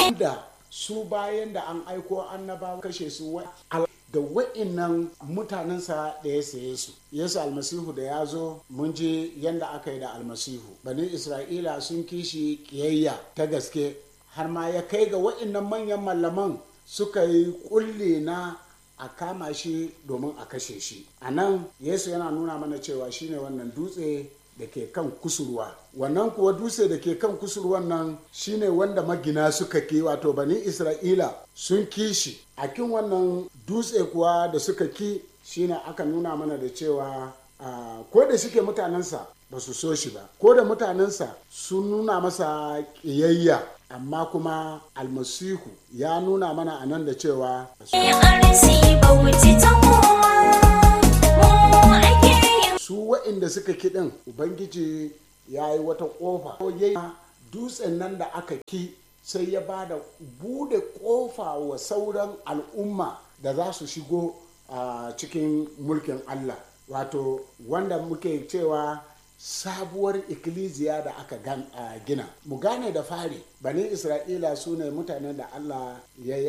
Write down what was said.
da su bayan da an aiko annabawa kashe su da wa'innan mutanensa da ya saye su yesu almasihu da ya zo mun ji yadda aka yi da almasihu bani isra'ila sun kishi kiyayya ta gaske har ma ya kai ga wa'innan manyan mallaman suka yi kulle na a kama shi domin a kashe shi a nan yesu yana nuna mana cewa shine wannan dutse da ke kan kusurwa wannan kuwa dutse da ke kan kusurwan nan shine wanda magina suka ki wato bani isra'ila sun kishi a kin wannan dutse kuwa da suka ki shine aka nuna mana da cewa ko da suke mutanensa ba su so shi ba ko da mutanensa sun nuna masa ƙiyayya amma kuma almasihu ya nuna mana a nan da cewa su wa'inda suka kiɗin ubangiji ya yi wata ƙofa dutsen nan da aka ki sai ya ba da bude ƙofa wa sauran al'umma da za su shigo a cikin mulkin allah wato wanda muke cewa sabuwar ikkilisiya da aka gina mu gane da fari bani isra'ila su ne mutanen da allah ya